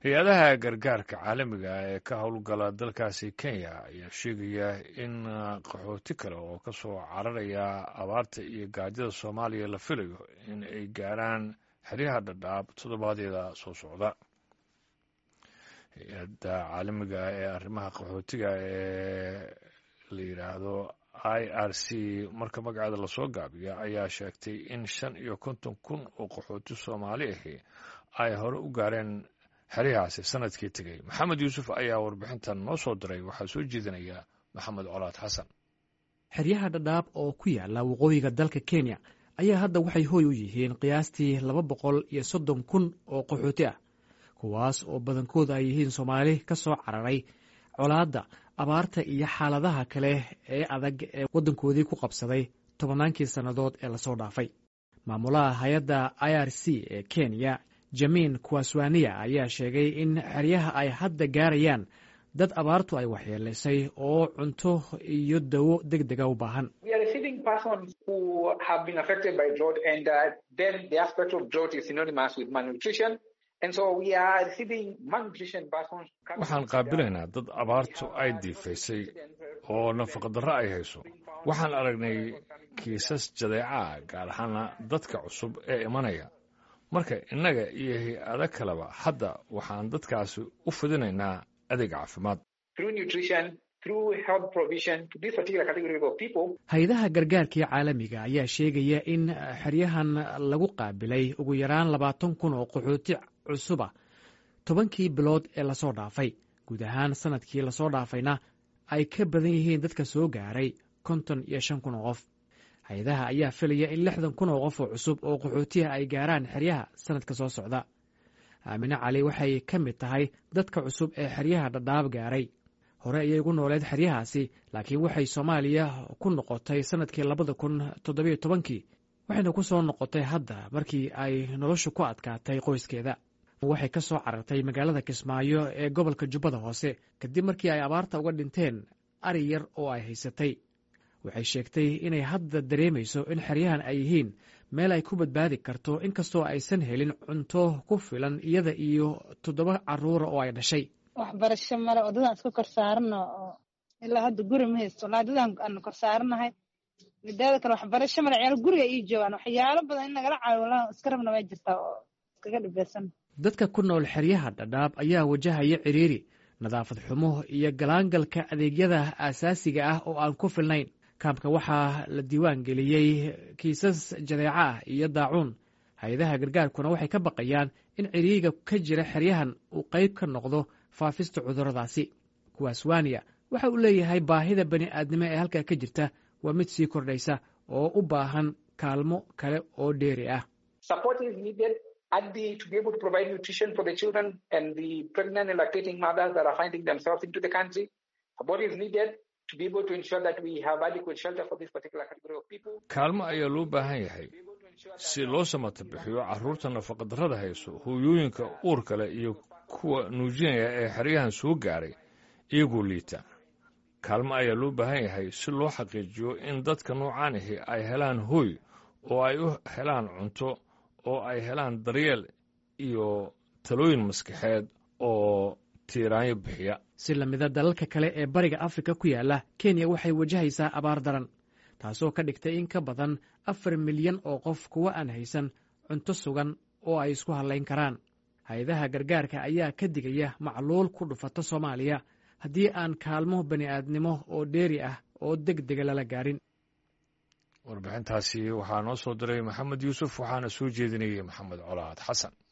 hay-adaha gargaarka caalamiga ee ka howlgala dalkaasi kenya ayaa sheegaya in qaxooti kale oo ka soo cararaya abaarta iyo gaajada soomaaliya la filayo in ay gaaraan xeryaha dhadhaab toddobaadyada soo socda hay-adda caalamiga ee arrimaha qaxootiga ee la yidhaahdo i r c marka magaceeda lasoo gaabiyo ayaa sheegtay in shan iyo konton kun oo qaxooti soomaali ahi ay hore u gaareen xeryahaasi sanadkii tegey maxamed yuusuf ayaa warbixintan noo soo diray waxaa soo jeedinaya maxamed colaad xasan xeryaha dhadhaab oo ku yaala waqooyiga dalka kenya ayaa hadda waxay hooy u yihiin qiyaastii laba boqol iyo soddon kun oo qaxooti ah kuwaas oo badankooda ay yihiin soomaali ka soo cararay colaadda abaarta iyo xaaladaha kale ee adag ee waddankoodii ku qabsaday tobannaankii sannadood ee lasoo dhaafay maamulaha hay-adda i r c ee kenya jamiin kuwaswaniya ayaa sheegay in xeryaha ay hadda gaarayaan dad abaartu ay waxyeelaysay oo cunto iyo dawo deg dega u baahan waxaan qaabilaynaa dad abaartu ay diifaysay oo nafaqadarro ay hayso waxaan aragnay kiisas jadeeca gaar ahaana dadka cusub ee imanaya marka innaga iyo hay-ado kaleba hadda waxaan dadkaasi u fidinaynaa adeeg caafimaad hay-adaha gargaarkii caalamiga ayaa sheegaya in xeryahan lagu qaabilay ugu yaraan labaatan kun oo qaxooti cusuba tobankii bilood ee lasoo dhaafay guud ahaan sanadkii lasoo dhaafayna ay ka badan yihiin dadka soo gaaray konton iyo shan kun oo qof hay-adaha ayaa filaya in lixdan kun oo qof oo cusub oo qaxootiha ay gaaraan xeryaha sanadka soo socda aamine cali waxay ka mid tahay dadka cusub ee xeryaha dhadhaab gaaray hore ayay ugu nooleed xeryahaasi laakiin waxay soomaaliya ku noqotay sanadkii labada kun toddobiyo tobankii waxayna ku soo noqotay hadda markii ay noloshu ku adkaatay qoyskeeda waxay ka soo carartay magaalada kismaayo ee gobolka jubbada hoose kadib markii ay abaarta uga dhinteen ari yar oo ay haysatay waxay sheegtay inay hadda dareemayso in xeryahan ay yihiin meel ay ku badbaadi karto inkastoo aysan helin cunto ku filan iyada iyo toddoba caruura oo ay dhashay waxbarasho male wadadaan iska kor saarano oo ilaa hadda guri ma haysto walaa wadadaan aanu kor saaranahay midaada kale waxbarasho male ciyaal guriga ii joogaan waxyaalo badan in nagala caawiyo walaa iska rabna waa jirtaa oo iskaga dhibeysan dadka ku nool xeryaha dhadhaab ayaa wajahaya ciriiri nadaafad xumo iyo galaangalka adeegyada aasaasiga ah oo aan ku filnayn kaamka waxaa la diiwaan geliyey kiisas jadeeca ah iyo daacuun hay-adaha gargaarkuna waxay ka baqayaan in ciriiriga ka jira xeryahan uu qayb ka noqdo faafista cudurradaasi kuwaaswaniya waxa uu leeyahay baahida bani aadnimo ee halkaa ka jirta waa mid sii kordhaysa oo u baahan kaalmo kale oo dheeri ah kaalmo ayaa loo baahan yahay si loo samata bixiyo carruurta nafaqadarrada hayso hooyooyinka uurka leh iyo kuwa nuujinaya ee xeryahan soo gaaray iyagoo liita kaalmo ayaa loo baahan yahay si loo xaqiijiyo in dadka noocaan ahi ay helaan hooy oo ay u helaan cunto oo ay helaan daryeel iyo talooyin maskaxeed oo tiiraanyo bixiya si lamida dalalka kale ee bariga afrika ku yaala kenya waxay wajahaysaa abaar daran taasoo ka dhigtay in ka badan afar milyan oo qof kuwa aan haysan cunto sugan oo ay isku hadlayn karaan hay-adaha gargaarka ayaa ka digaya macluul ku dhufata soomaaliya haddii aan kaalmo bani aadnimo oo dheeri ah oo deg dega lala gaarin warbixintaasi waxaa noo soo diray maxamed yuusuf waxaana soo jeedinayay maxamed colaad xasan